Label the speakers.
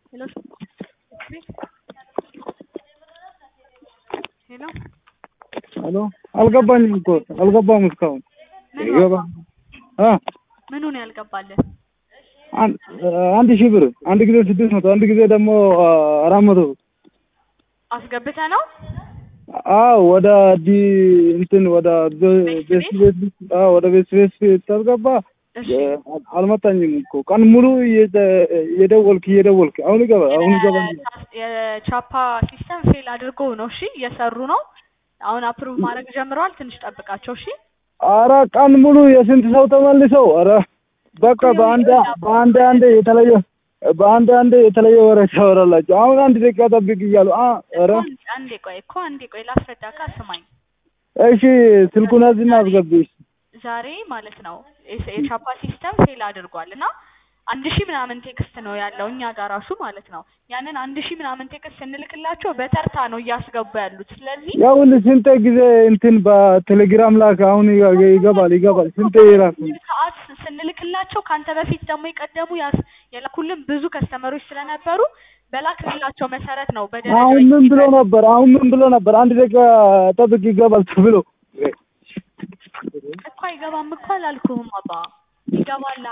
Speaker 1: ሄሎ ሄሎ
Speaker 2: ሄሎ አልገባኝም እኮ አልገባም እስካሁን
Speaker 1: ምን
Speaker 2: ይገባ አ
Speaker 1: ምኑ ነው ያልገባልህ?
Speaker 2: አን- አንድ ሺህ ብር አንድ ጊዜ ስድስት መቶ አንድ ጊዜ ደግሞ አራት መቶ ብር
Speaker 1: አስገብተህ ነው?
Speaker 2: አዎ ወደ ዲ እንትን ወደ
Speaker 1: ቤት
Speaker 2: ቤት ቤት አዎ ወደ ቤት ቤት ታስገባ
Speaker 1: እሺ
Speaker 2: አልመጣኝም እኮ ቀን ሙሉ እየደ- እየደወልክ እየደወልክ አሁን ይገባ አሁን ይገባ
Speaker 1: የቻፓ ሲስተም ፌል አድርጎ ነው። እሺ እየሰሩ ነው። አሁን አፕሩቭ ማድረግ ጀምረዋል። ትንሽ ጠብቃቸው። እሺ
Speaker 2: አረ ቀን ሙሉ የስንት ሰው ተመልሰው አረ በቃ በአንድ በአንድ አንድ የተለየ በአንድ አንድ የተለየ ወሬ ታወራላችሁ። አሁን አንድ ደቂቃ ጠብቅ እያሉ አ አረ
Speaker 1: እኮ አንድ- አንዴ ቆይ እኮ አንዴ ቆይ ላስረዳካ፣ ስማኝ።
Speaker 2: እሺ ስልኩን ያዝና አስገብሽ
Speaker 1: ዛሬ ማለት ነው የስ- የቻፓ ሲስተም ፌል አድርጓል እና አንድ ሺህ ምናምን ቴክስት ነው ያለው እኛ ጋር ራሱ ማለት ነው። ያንን አንድ ሺህ ምናምን ቴክስት ስንልክላቸው በተርታ ነው እያስገቡ ያሉት። ስለዚህ
Speaker 2: ያውን ስንት ጊዜ እንትን በቴሌግራም ላክ። አሁን ይገ- ይገባል ይገባል ስንት ይላክ
Speaker 1: ሰዓት ስንልክላቸው ከአንተ በፊት ደግሞ የቀደሙ ያስ የላኩልን ብዙ ከስተመሮች ስለነበሩ በላክልላቸው መሰረት ነው በደረጃ
Speaker 2: አሁን ምን ብሎ ነበር? አሁን ምን ብሎ ነበር? አንድ ደቂቃ ጠብቅ ይገባል ተብሎ
Speaker 1: እኮ አይገባም እኮ አላልኩህም አባ ይገባል